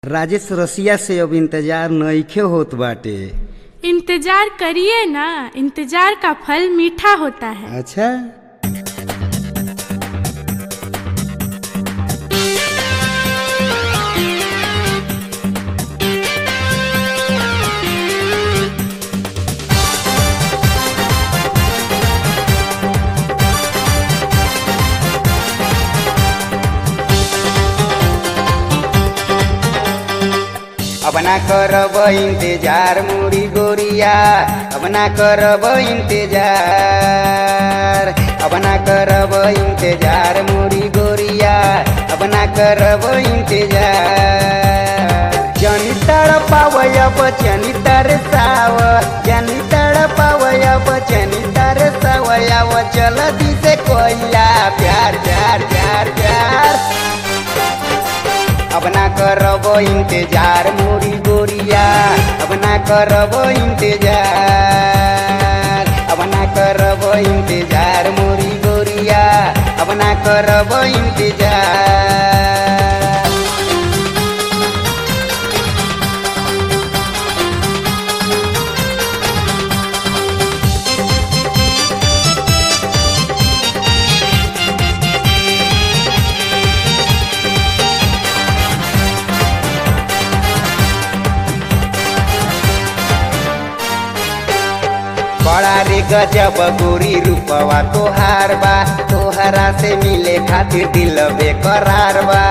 राजेश रसिया से अब इंतजार नइखे होत बाटे इंतजार करिए ना इंतजार का फल मीठा होता है अच्छा अब ना करब इंतजार मुरी गोरिया अब ना करब इंतजार अब ना करब इंतजार मुरी गोरिया अब ना करब इंतजार जनी तड़पावय बचनी तरसाव जनी तड़पावय बचनी तरसावय चल दिसे कोइला प्यार प्यार प्यार प्यार अब ना करब इंतजार मोरी गोरिया अब ना करब इंतजार अब ना करब इंतजार मोरी गोरिया अब ना करब इंतजार बड़ा रे गजब गोरी रूपवा तोहार बा तोहरा से मिले खातिर दिल बेकरार बा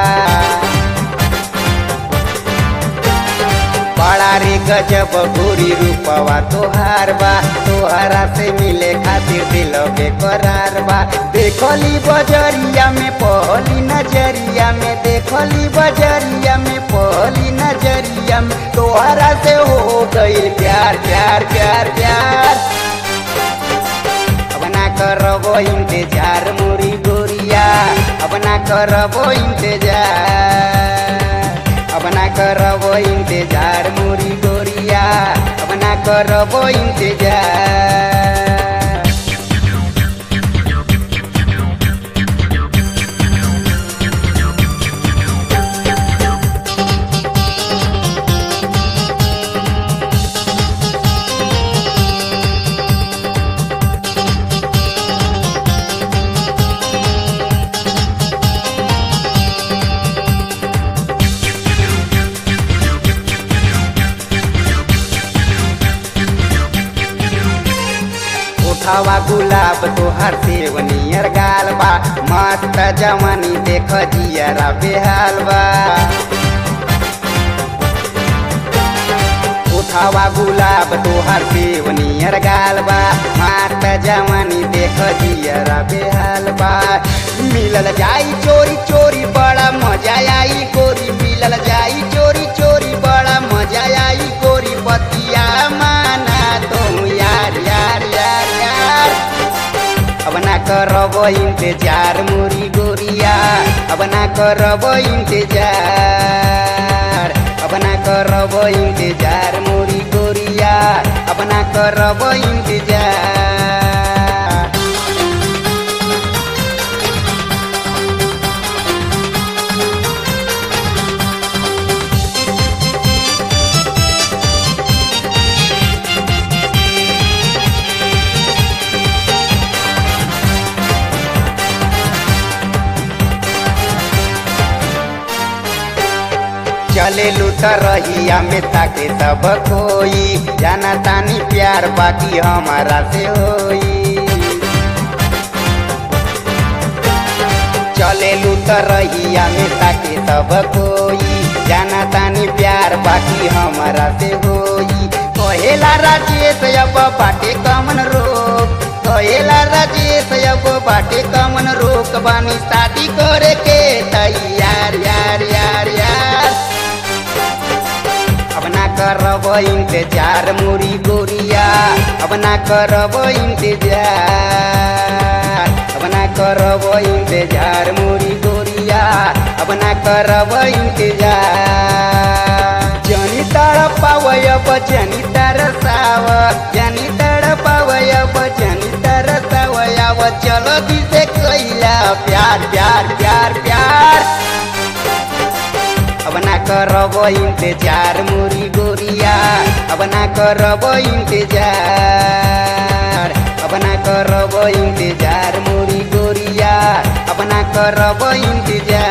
बड़ा रे गजब गोरी रूपवा तोहार बा तोहरा से मिले खातिर दिल बेकरार बा देखली बजरिया में पहली नजरिया में देखली बजरिया में पहली नजरिया में तोहरा से हो गई प्यार प्यार प्यार प्यार अब ना करब इंतजार मोरी गोरिया अब ना करब इंतजार अब ना करब इंतजार मोरी गोरिया अब ना करब इंतजार उठावा गुलाब तोहर सेवनियर गाल बा मस्त जवानी देख जियरा बेहाल बा उठावा गुलाब तोहर सेवनियर गाल बा मस्त जवानी देख जियरा बेहाल बा मिलल जाई चोरी चोरी बड़ा मजा आई गोरी मिलल जाई चोरी चोरी बड़ा मजा आई गोरी बतिया माना तुम यार यार यार यार अब ना करब इंतजार मोरी गोरिया अब ना करब इंतजार अब ना करब इंतजार मोरी गोरिया अब ना करब इंतजार चले लूट रहिया में ताके सब कोई जाना तानी प्यार बाकी हमारा से होई चले लूट रहिया में ताके सब कोई जाना तानी प्यार बाकी हमारा से होई कहेला राजेश अब बाटे कमन रोक कहेला राजेश अब बाटे कमन रोक बानी शादी करे के तैयार यार यार यार अब ना करब इंतजार मोरी गोरिया अब ना करब इंतजार अब ना करब इंतजार मोरी गोरिया अब ना करब इंतजार जनी तड़पावय बचनी तरसाव जनी तड़पावय बचनी तरसावय चलो दिसे कैला प्यार प्यार प्यार प्यार अब ना ना करब इंतजार मोरी गोरिया अब ना करब इंतजार अब ना करब इंतजार मोरी गोरिया अब ना करब इंतजार